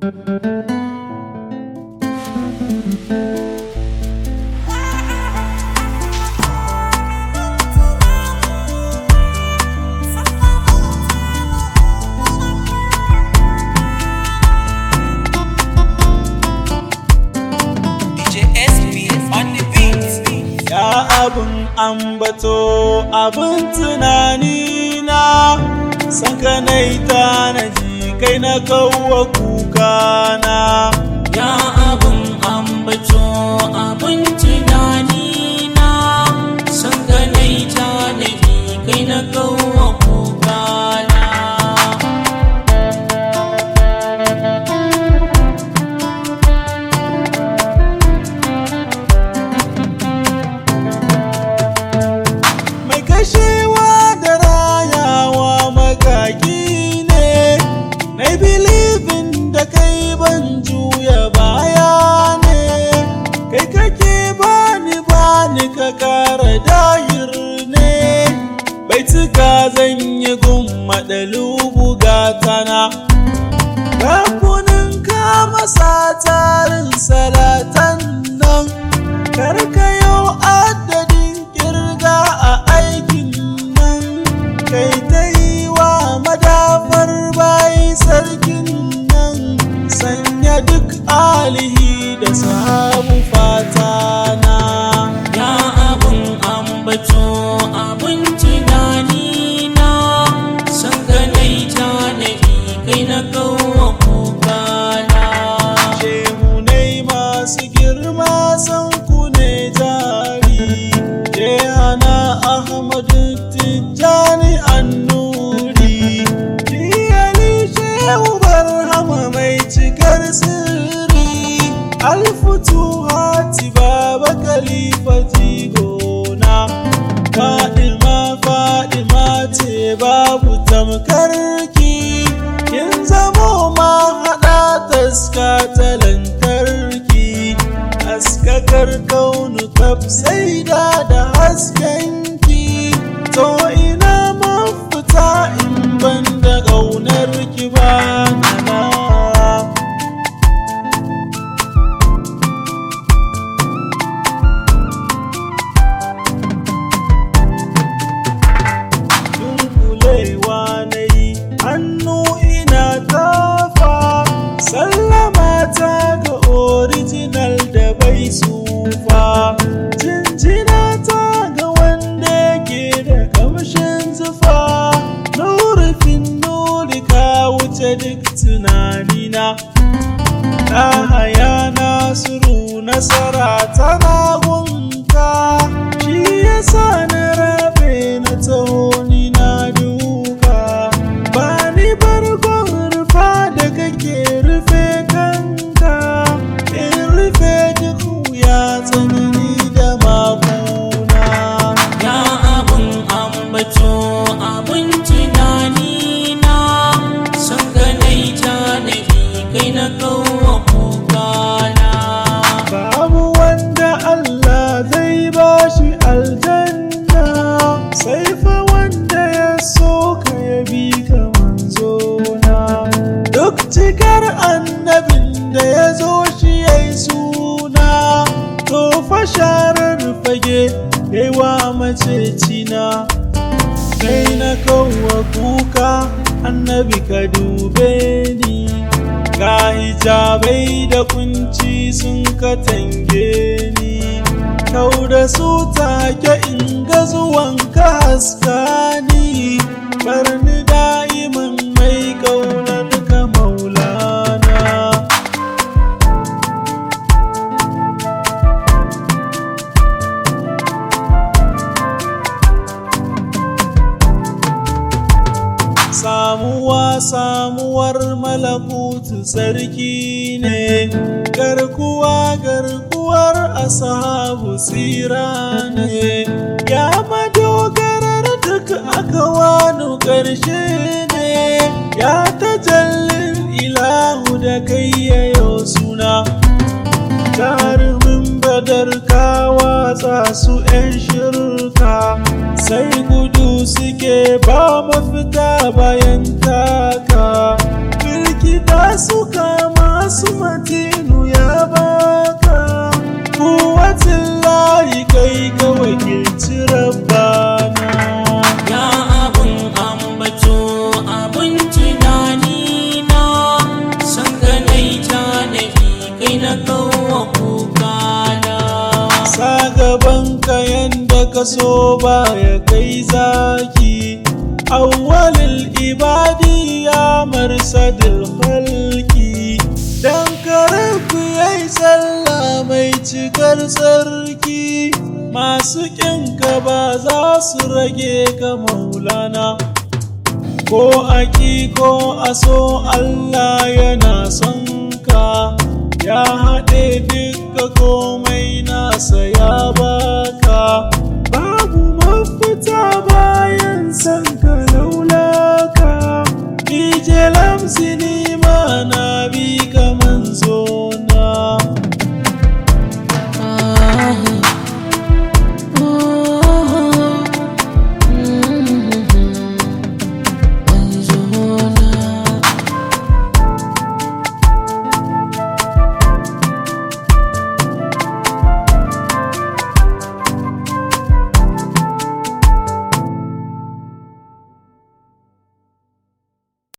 Ya abin ambato abin tunani na san ka nai tanaji kai na kawo kuka na Ya abin ambato abin tunani na san ganai ta nabi kai na kawo kugana. mai kashewa da rayawa magagi ne na bilibin da kai ban juya baya ne kai kake bani bani ka kara dahir ne bai cika zan yi gumma ɗalubu gatana Rakunin kama tarin salatan nan karka yau adadin kirga a aikin nan kai ta yi wa madafar bayi sarkin nan sanya duk alihi da sahabu fatana Ya abin ambato abin tunani na san ganai ta nabi kai na kawo kugana. shehunai masu girma san ku ne jari jehana ahmadu tijjani annuri jiyali shehu barhama mai cikar sirri alfutu hati baba khalifa jigona fadima fadima ce babu tamkarki kin zamo ma haɗa taska ta lantarki haskakar kaunu kaf sai da da haskenki to ina mafita in ban da ƙaunar ki ba na dunkulewa na yi hannu ina tafa sallama ta ga original da bai sufa jinjina ta ga wanda ke da kamshin zufa nurufin nuri ka wuce duk tunanina Ɗahaya Nasiru nasara tana gunka shi yasa na rabe na taho ni na duka ba ni bargon rufa da kake rufe kanka in rufe duk wuya tsanani da maguna Ya abin ambato abin tunani na san ganai ta nabi kai na kawo kugana. Babu wanda Allah zai bashi aljanna sai fa wanda ya so ka ya bi ka manzona. Duk cikar annabin da ya zo shi ya yi suna, to fa sharar fage wa macecina. Kai na kawo kuka annabi ka dube ni. Ga hijabai da kunci sun katange ni Kau da su take in ga zuwan ka haska ni Barni da'iman mai ƙaunar ka maulana samuwa samuwar malakutu sarki ne garkuwa garkuwar asahabu tsira ne ya madogarar duk aka wani ƙarshe ne ya tajallin ilahu da kai yayo suna jarumin badar ka watsa su 'yan shirka sai gudu suke ba mafita bayan taka firgita su kama su matinu ya baka kuwatin layi kai ka wakilci rabbana Ya abun ambato abun tunani na san ka nai tanadi kai na kawo kukana sa gaban ka yanda ka so baya kai zaki awwalil ibadi ya marsadil khalqi dan karaku yayi sallah mai cikar sarki masu ƙinka ba za su rage ka maulana ko aki ko a so Allah